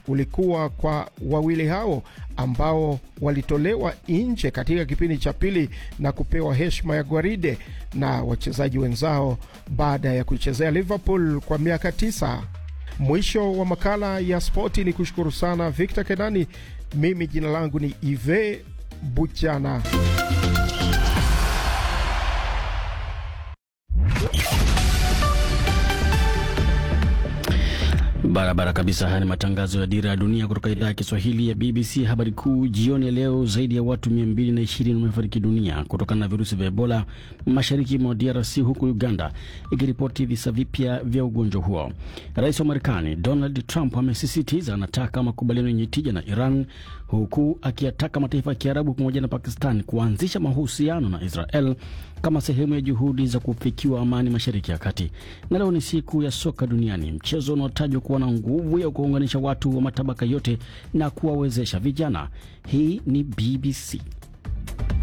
ulikuwa kwa wawili hao ambao walitolewa nje katika kipindi cha pili na kupewa heshima ya gwaride na wachezaji wenzao baada ya kuichezea Liverpool kwa miaka tisa. Mwisho wa makala ya spoti, ni kushukuru sana Victor Kenani. Mimi jina langu ni Ive Buchana. Barabara kabisa. Haya ni matangazo ya Dira ya Dunia kutoka idhaa ya Kiswahili ya BBC. Habari kuu jioni ya leo, zaidi ya watu 220 wamefariki dunia kutokana na virusi vya Ebola mashariki mwa DRC, huku Uganda ikiripoti visa vipya vya ugonjwa huo. Rais wa Marekani Donald Trump amesisitiza anataka makubaliano yenye tija na Iran, huku akiyataka mataifa ya Kiarabu pamoja na Pakistan kuanzisha mahusiano na Israel kama sehemu ya juhudi za kufikiwa amani mashariki ya kati. Na leo ni siku ya soka duniani, mchezo unaotajwa kuwa na nguvu ya kuunganisha watu wa matabaka yote na kuwawezesha vijana. Hii ni BBC.